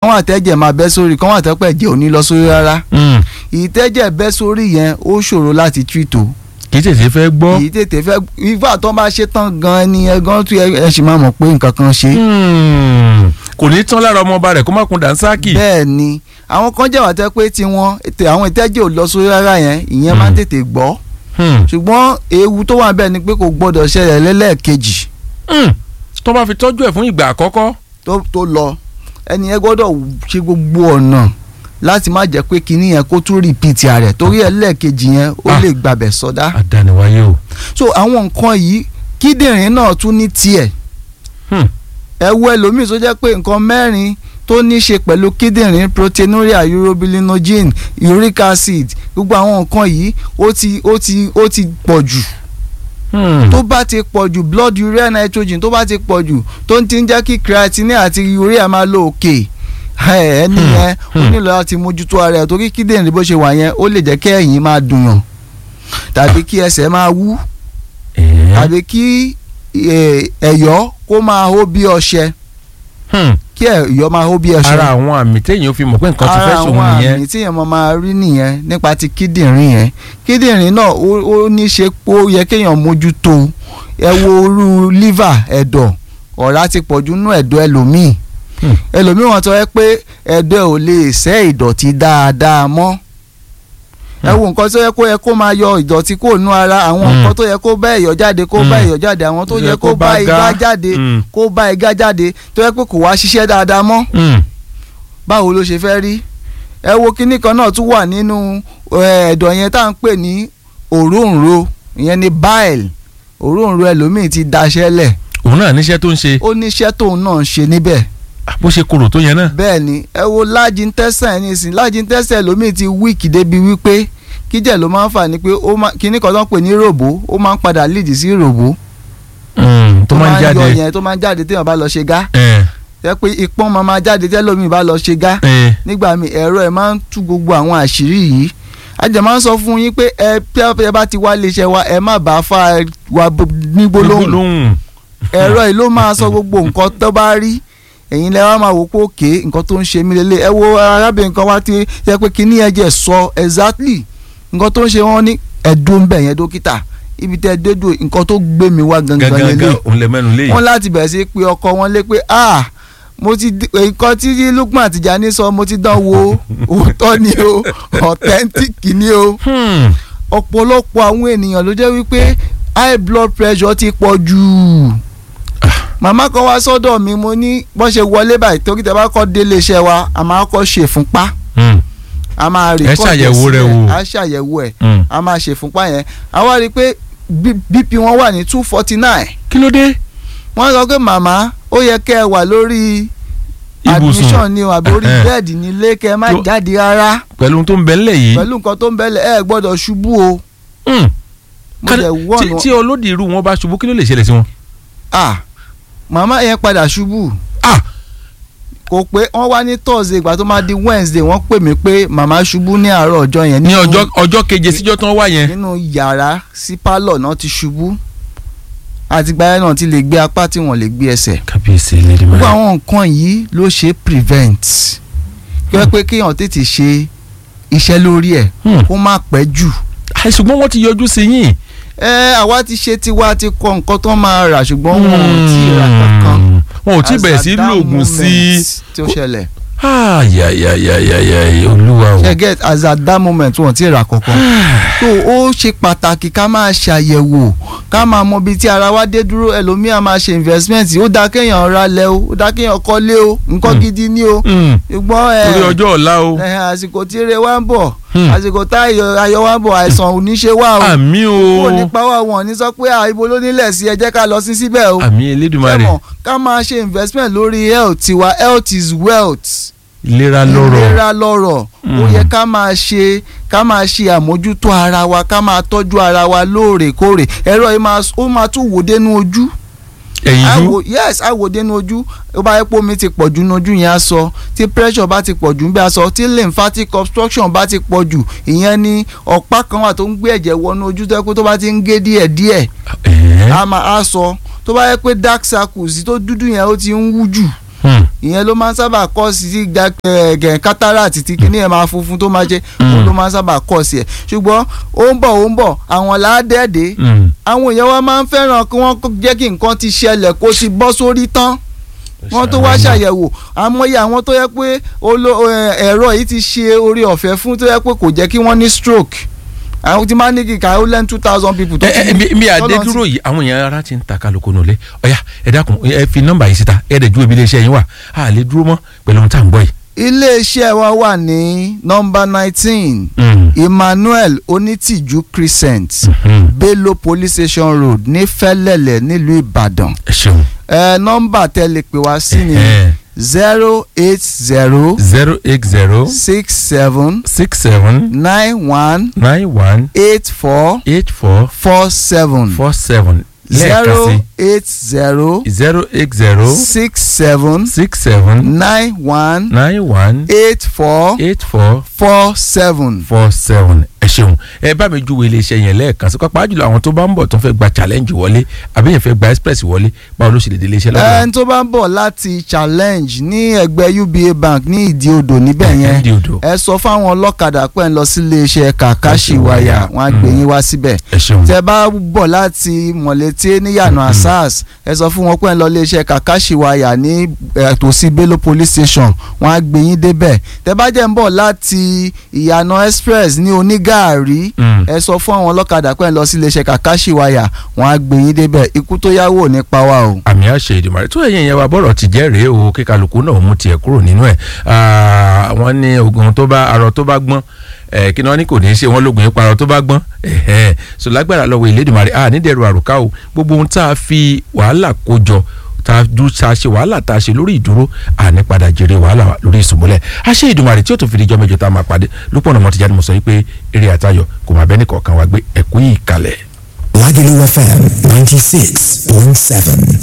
kán wà tẹ́jẹ̀ máa bẹ́ sórí kán wà tẹ́pẹ́ jẹ́ òní lọ sórí rárá Mm. ìtẹ́jẹ̀ bẹ́ sórí yẹn ó ṣòro láti treat o kì í tètè fẹ́ gbọ́. èyí tètè fẹ́ ifá tó bá ṣe tán gan ni ẹ gan tún ẹ ẹ sì máa mọ̀ pé nǹkan kan ṣe. Mm. kò ní tán lára ọmọọba rẹ̀ kó má kun dànsákì. bẹ́ẹ̀ ni àwọn kan jẹ́ wà tẹ́ pé tiwọn ètè àwọn ìtẹ́jẹ̀ ò lọ sórí rárá yẹn ìyẹn máa ń Mm. tètè gbọ́ Hmm. ṣùgbọ́n ewu tó wà bẹ́ẹ̀ ni pé kò gbọ́dọ̀ ṣẹlẹ̀ lẹ́lẹ́ẹ̀kejì Mm. tó bá fi tọ́jú ẹ̀ fún ìgbà àkọ́kọ́. tó tó lọ ẹni yẹn gbọ́dọ̀ ṣe gbogbo ọ̀nà láti má jẹ́ pé kinní yẹn kó tún rìpíìtì rẹ̀ torí ẹlẹ́ẹ̀kejì yẹn ó Ah. lè gbàbẹ̀ sọdá àdániwáyé o. so àwọn nǹkan yìí kíndìnrín náà tún ní tiẹ̀ Hmm. ẹ wo ẹlòmíì tó jẹ́ pé nǹkan mẹ́rin tó ní ṣe pẹ̀lú kíndìnrín proteinuria urobilinogen uric acid gbogbo àwọn nǹkan yìí ó ti ó ti ó ti pọ̀ jù Hmm. tó bá ti pọ̀ jù blood urea nitrogen tó bá ti pọ̀ jù tó ń ti ń jẹ́ kí creatinine àti urea máa lọ òkè ẹ, ẹni Hmm. yẹn ó Hmm. nílò láti mójútó ara ẹ̀ torí kíndìnrín bó ṣe wà yẹn ó lè jẹ́ kí ẹ̀yìn máa dùnyàn tàbí kí ẹsẹ̀ máa wú Eh. tàbí kí eh, ẹ̀yọ́ kó máa hó bí ọṣẹ Hmm. kí ẹ̀yọ́ máa hó bí ọṣẹ. ara àwọn àmì téèyàn fi mọ̀ pé nǹkan ti fẹ́ ara sòun àwọn nìyẹn. àmì tí èèyàn máa máa rí nìyẹn nípa ti kíndìnrín yẹn kíndìnrín náà ó ó ní ṣe pé ó yẹ kéèyàn mójútó ẹ wo orú liver ẹ̀dọ̀ ọ̀rá ti pọ̀jù nínú ẹ̀dọ̀ ẹlòmíì Hmm. ẹlòmíì wọn sọ pé ẹ̀dọ̀ ẹ̀ ò lè ṣẹ́ ìdọ̀tí dáadáa mọ́ ẹ wo nǹkan tó yẹ kó yẹ kó máa yọ ìdọ̀tí kó nú ara àwọn Hmm. nǹkan tó yẹ kó bá ẹ̀yọ̀ jáde kó bá Hmm. ẹ̀yọ̀ jáde àwọn tó Tó yẹ kó bá igá jáde Hmm. kó bá igá jáde tó yẹ pé kò wá ṣiṣẹ́ dáadáa mọ́ Hmm. báwo ló ṣe fẹ́ rí ẹ wo kinní kan náà tún wà nínú eh, ẹ̀dọ̀ yẹn tá à ń pè ní òróǹro ìyẹn ni bile òróǹro ẹlòmíì ti daṣẹ́ lẹ̀ òun náà níṣẹ́ tó ń ṣe ó níṣẹ́ tóun náà ń ṣe níbẹ̀ bó ṣe korò tó yẹn náà. bẹ́ẹ̀ ni ẹ wo large intestine nísìnyí large intestine ẹlòmíì ti weak débi wípé kíjẹ̀ ló máa ń fà ní pé ó máa kinní kan tó ń pè ní ròbó ó máa ń padà lead sí ròbó Hmm. tó máa ń yọ jáde. yẹn tó máa ń jáde téèyàn bá lọ ṣe gá Eh. ẹ pé ìpọ́n máa máa jáde tẹ́lómi bá lọ ṣe gá Eh. nígbà míì ẹ̀rọ ẹ̀ máa ń tú gbogbo àwọn àṣírí yìí ajẹ́ máa ń sọ fún yín pé ẹ bí ẹ bá ti wá iléeṣẹ́ wa ẹ má bàa fa wa b- ní gbólóhùn gbólóhùn. ẹ̀rọ yìí ló máa sọ gbogbo nǹkan tó bá rí ẹ̀yin lẹ́wọ́n máa wò pé òkè nǹkan tó ń ṣe mí lélẹ̀ ẹ wo arábìnrin kan wá ti yẹ pé kíní ẹ̀jẹ̀ sọ exactly nǹkan tó ń ṣe wọ́n ní ẹ̀dùn ń bẹ̀ yẹn dókítà ibi tẹ́ ẹ dédò nǹkan tó gbé mi wá gangan gangan lélẹ̀ òun lè mẹ́nu léyìí. wọ́n láti bẹ̀rẹ̀ sí pé ọkọ wọn lé pé ah mo ti di- nǹkan tí Lukman Tijani sọ mo ti dán wo òótọ́ ni o authentic ni o Hmm. ọ̀pọ̀lọpọ̀ àwọn ènìyàn ló jẹ́ wípé high blood pressure ti pọ̀ jù màmá kan wá sọ́dọ̀ mi mo ní bọ́n ṣe wọlé báyìí torí tẹ bá kọ́ délé iṣẹ́ wa a máa kọ́ ṣe fúnpá Hmm. a máa rí Ẹ ṣàyẹ̀wò rẹ̀ wò. a ṣàyẹ̀wò ẹ̀ Hmm. a máa ṣe fúnpá yẹn a wá rí i pé B- BP wọn wà ní two forty nine kí ló dé. wọ́n sọ pé màmá ó yẹ kẹ́ ẹ wà lórí ibùsùn admission ni o àbí orí Ẹhẹ́n. bẹ́ẹ̀dì nílé kẹ́ ẹ má Tó- jáde rárá pẹ̀lú ohun tó ń bẹ ńlẹ̀ yìí. pẹ̀lú nǹkan tó ń bẹ́lẹ̀ ẹ gbọ́dọ̀ ṣubú o Hmm. mo Kan- jẹ́ tí wọ́ọ̀nù tí olódì irú wọn bá ṣubú kí ló lè ṣẹlẹ̀ sí wọn. ah màmá yẹn padà ṣubú Ah! kò pé wọ́n wá ní thursday ìgbà tó máa di wednesday wọ́n pè mí pé màmá ṣubú ní àárọ̀ ọjọ́ yẹn ní nínú- ọjọ́ ọjọ́ keje síjọ́ tán wá yẹn. nínú yàrá sí pálọ̀ náà ti ṣubú àtìgbà yẹn náà ti lè gbé apá tí wọ́n lè gbé ẹsẹ̀ kábíyèsí lady gbogbo mary. àwọn nǹkan yìí ló ṣe prevent kí wọ́n pé kéèyàn tètè ṣe iṣẹ́ lórí ẹ̀ Hmm. kó má pẹ́ jù Àì, ṣùgbọ́n wọ́n ti yọjú sí yín. ẹ àwa ti ṣe tiwa ti kọ nǹkan tó máa rà ṣùgbọ́n wọn ò tí ì rà kankan wọn ò tí ì As bẹ̀rẹ̀ at sí that lóògùn sí. moment tí ó ṣẹlẹ̀ ayayayayaya olúwa o. ṣe get as at that moment wọn ò tí ì rà kankan so ó ṣe pàtàkì ká máa ṣàyẹ̀wò ká máa mọ ibi tí ara wa dé dúró ẹlòmíà máa ṣe investment ó dáa kéèyàn ra lẹ̀ o ó dáa kéèyàn kọ́lé o nǹkan Hmm. gidi ni o Hmm. ṣùgbọ́n ẹ torí ọjọ́ ọ̀la o. ẹ, àsìkò tí ire wa ń bọ̀ Hmm. àsìkò tá ayọ̀ ayọ̀ wa ń bọ̀ àìsàn ò ní ṣe wá o àmì kò o. ní pa wá wọn ní sọ pé à ibo ló nílẹ̀ sí ẹ jẹ́ ká lọ sí síbẹ̀ o àmì elédùnmarè Ṣé mọ̀, ká máa ṣe investment lórí health tiwa health is wealth ìlera lọ́rọ̀. ìlera lọ́rọ̀ ó Mm. yẹ ká máa ṣe ká máa ṣe àmójútó ara wa ká máa tọ́jú ara wa lóòrèkóòrè ẹ̀rọ yìí máa ó máa tún wò dénú ojú ẹ̀yìn á jú. wò- yes á wò dénú ojú ó bá yẹ pé omi ti pọ̀ jù nínú ojú yẹn á sọ tí pressure bá ti pọ̀ jù ń bẹ́ á sọ tí lymphatic obstruction bá ti pọ̀ jù ìyẹn ni ọ̀pá kan wà tó ń gbé ẹ̀jẹ̀ wọnú ojú tó yẹ pé tó bá ti ń gé díẹ̀díẹ̀ ẹ̀ẹ́. á máa á sọ tó bá yẹ pé dark circles tó dúdú yẹn ó ti ń wú jù Hmm. ìyẹn ló máa ń sábà kọ́ sí gẹ̀ cataract tí kíní ẹ̀ máa funfun tó máa jẹ́ òun ló máa ń sábà kọ́ sí ẹ̀ ṣùgbọ́n ó ń bọ̀ ó ń bọ̀ àwọn làádẹ́ẹ̀dẹ́ àwọn èèyàn wa máa ń fẹ́ràn kí wọ́n jẹ́ kí nǹkan ti ṣẹlẹ̀ kó ti bọ́ sórí tán wọ́n tó wá ṣàyẹ̀wò àmọ́yé àwọn tó yẹ pé ẹ̀rọ yìí ti ṣe orí ọ̀fẹ́ fún tó yẹ pé kò jẹ́ kí wọ́n ní stroke àwọn tí máa ní kíkà ó lẹ́nu two thousand people tó ẹ ẹ mi àdé dúró yìí àwọn èèyàn ara ti ń ta kálukú nulẹ̀ ọ̀yà ẹ dákun ẹ fi nọ́mbà yìí síta ẹ dẹ̀ ju ibi iléeṣẹ́ yín wà á lè dúró mọ́ pẹ̀lú ohun tá à ń gbọ́ yìí. iléeṣẹ́ wa wà ní nọ́mbà nineteen Emmanuel Onítìjú Crescent Bello Police Station Road ní Fẹ́lẹ́lẹ̀ nílùú Ìbàdàn ẹ ṣeun. ẹ nọ́mbà tẹ́ lè pè wá sí ni zero eight zero zero eight zero six seven six seven nine one nine one eight four eight four four seven four seven lẹ́ẹ̀kan zero sí eight zero zero eight zero six seven six seven nine one nine one eight four eight four four seven. four seven ẹ ṣeun ẹ bá mi júwe iléeṣẹ́ yẹn lẹ́ẹ̀kan sí pápá jùlọ àwọn tó bá ń bọ̀ tó ń fẹ́ gba challenge wọlé àbí yẹn fẹ́ gba express wọlé báwo ló ṣe lè dé iléeṣẹ́ lọ́dọ̀ ẹni tó bá ń bọ̀ láti challenge ní ẹgbẹ́ UBA bank ní ìdí odò níbẹ̀ yẹn Ìdí Odò. ẹ sọ fáwọn ọlọ́kadà pé ń lọ sí iléeṣẹ́ kàkàṣìwáyà wọn á gbé yín wá síbẹ̀ ẹ ṣeun tẹ bá bọ̀ láti mọ̀lété níyànà asas ẹ sọ fún wọn pé ń lọ iléeṣẹ́ kàkàṣìwáyà ní eh, tòsí Bello police station wọn á gbé yín débẹ̀ tẹ bá jẹ́ ń bọ̀ láti ìyànà express ní onígàárí Mm. ẹ sọ fún àwọn ọlọ́kadà pé ń lọ sí iléeṣẹ́ kàkàṣìwáyà wọn á gbé yín débẹ̀ ikú tó yáwó ò ní pa wá o. àmì àṣẹ ìdìmọ̀ rẹ̀ tó ẹ̀yìn yẹn wa bọ̀rọ̀ ti jẹ́ rèé o kí kálukú náà mú tiẹ̀ kúrò nínú ẹ̀ Ah, wọ́n ní ogun tó bá arọ tó bá gbọ́n ẹ̀ kí ni wọ́n ní kò ní í ṣe wọ́n lógun yín parọ́ tó bá gbọ́n ẹ̀hẹ́n so lágbára lọ́wọ́ ìlédìmọ̀ rẹ̀ à nídẹ̀ẹ́rù àrùká o gbogbo ohun tá a fi wàhálà kó jọ tá a dú tá a ṣe wàhálà tá a ṣe lórí ìdúró àní padà jèrè wàhálà wa lórí ìsúnmọ́lẹ̀ àṣẹ ìdùnmọ̀ rẹ̀ tí ó tún fi di ijọ́ mẹ́jọ tá a máa pàdé lúpọ̀ ọ̀nà mọ́tìjáde mo sọ yìí pé eré àtayọ̀ kò má bẹ́ẹ̀ nìkọ̀ọ̀kan wa gbé ẹ̀kú yìí kalẹ̀. Lagelu FM 96.7.